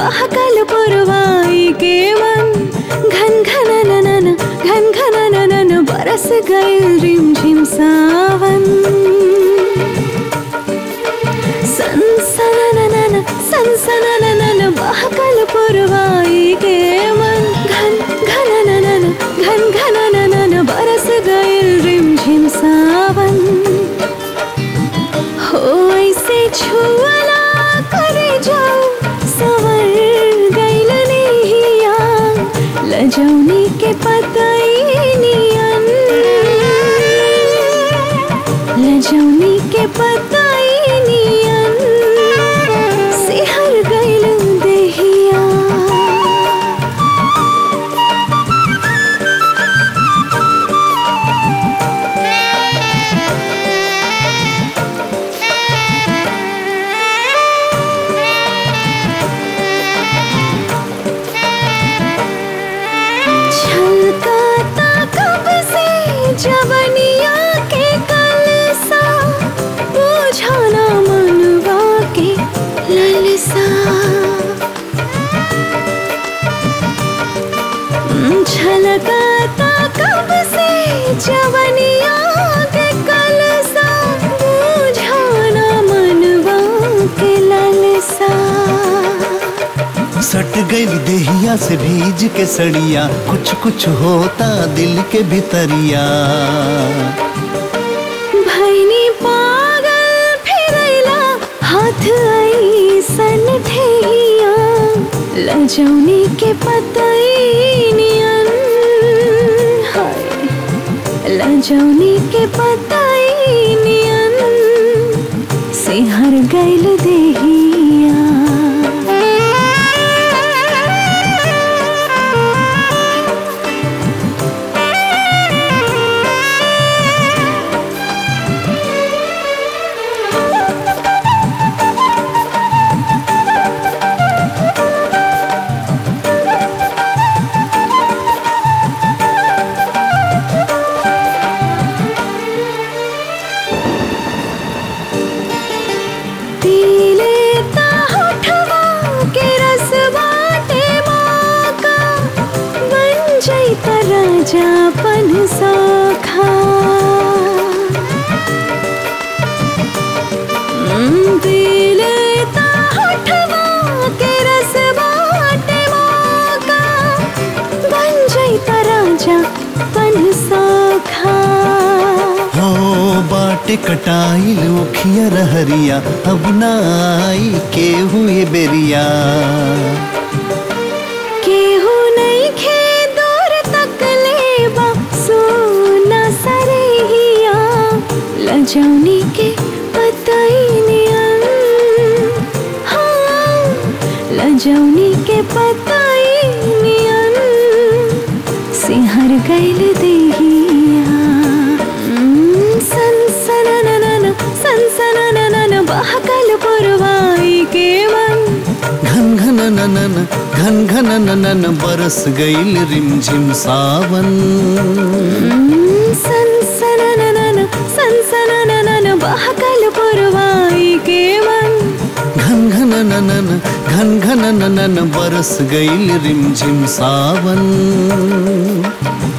बहकल पुरवाई के मन घन घन ननन घन घन ननन बरस गइल रिमझिम सावन सनसनननन सनसनननन बहकल पुरवाई के मन घन घन ननन घन घन ननन बरस गइल रिमझिम सावन हो ऐसे छुअला करे जाओ सवर गइल नहिया लजौनी के पतई नियन लजौनी के पतई नियन सिहर गइल देहिया छलकाता कब से जवनिया के कलसा बुझाना मनवा के ललसा हम्म, छलकाता कब से जवनिया के कलसा बुझाना मनवा के ललसा सट गई देहिया से भीज के सड़िया कुछ कुछ होता दिल के भीतरिया भैनी पागल फिरैला हाथ ऐसन ठेहिया लजौनी के पतई नियन हाय लजौनी के पतई नियन सिहर गइल देहिया पीले ता होठवा के रस बाटे मौका बन जैत राजापन सखा हम्म, पीले ता होठवा के रस बाटे मौका बन जैत राजापन सखा हो बाटे कटाइल उखिया रहरिया अब ना आई के हुए बेरिया केहू नहीं खे दूर तक लेबा सोना सरहिया लजौनी के पतई नियन हाँ लजौनी के पतई नियन सिहर गइल देहिया हम्म, सनसनननन सनसनननन बहकल पुरवाई के मन घन घन ननन घन घन ननन बरस गईल रिमझिम सावन सनसनननन सनसनननन बहकल पुरवाई के मन घन घन ननन घन घन ननन बरस गईल रिमझिम सावन